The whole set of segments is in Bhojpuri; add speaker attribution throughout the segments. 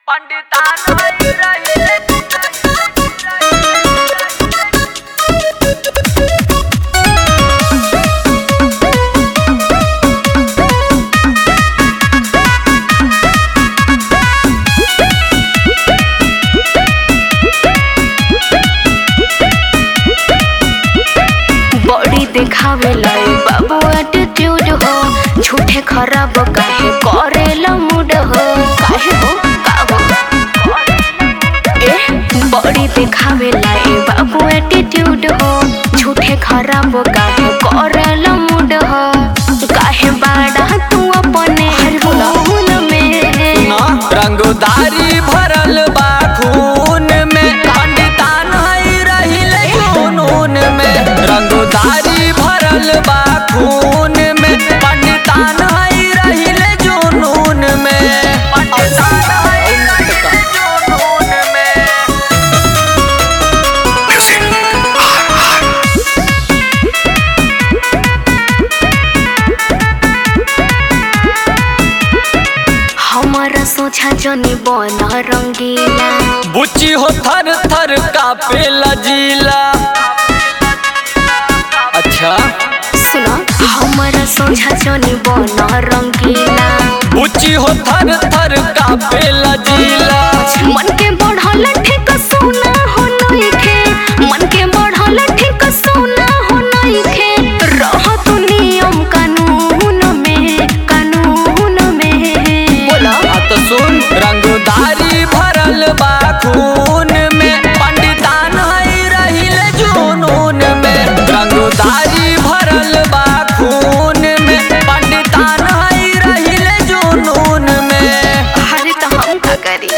Speaker 1: बॉडी देखावेला ए बाबू एटीट्यूड हो झूठे खराब काहे करेला मूड हो काहे हो का हो ए बॉडी देखावेला ए बाबू एटीट्यूड हो झूठे खराब काहे करेला मूड हो काहे बाड़ा तू अपने खून में
Speaker 2: ना रंगदारी भरल बा खून में पंडितान हई रहिल जुनून में रंगदारी भरल बा खून में पंडितान हई रहिल जुनून में पंडितान हई रहिल जुनून में
Speaker 1: हमारा सोचा जनी बन रंगीला
Speaker 2: बुच्ची हो थर थर कापे लजीला अच्छा
Speaker 1: सुनो हमारा सोचा जनी बन रंगीला
Speaker 2: बुच्ची हो थर थर कापे लजीला
Speaker 1: मन के बढ़ल ठीक सोना हो नइखे मन के बढ़ल ठीक सोना हो नइखे रह तू नियम कानून में कानून में बोला
Speaker 2: आ तो सुन रंगदारी भरल बा खून में पंडितान हई रहिल जुनून में रंगदारी भरल बा खून में पंडितान हई रहिल जुनून में
Speaker 1: अरे तो हम का करी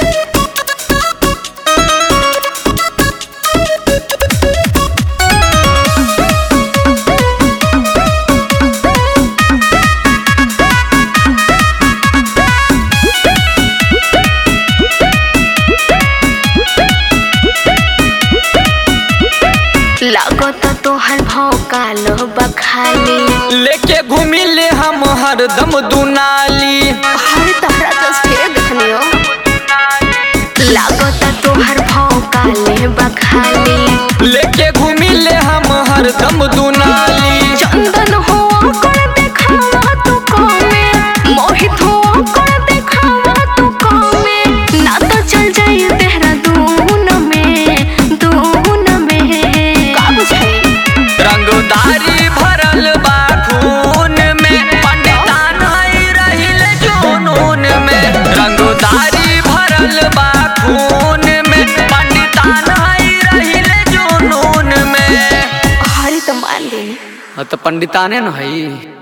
Speaker 1: लागत तोहर भौकाल बखाली
Speaker 2: लेके घूमिले हम हरदम दुनाली
Speaker 1: हर तहरा तस्वीर देखनियो लागत तोहर भौकाले बखाली
Speaker 2: लेके घूमिले हम हरदम दुनाली
Speaker 1: चंदन हो कर देखावा तू कमे मोहित हो कर देखावा तू कमे ना तो चल जाई देहरादून में दून में का बुझाई
Speaker 2: रंगदारी भरल बा खून में पंडितान हई रहिल जुनून में रंगदारी भरल बा खून में पंडितान हई रहिल जुनून में
Speaker 1: हरी तो मान लेनी
Speaker 2: तो पंडिताने न हई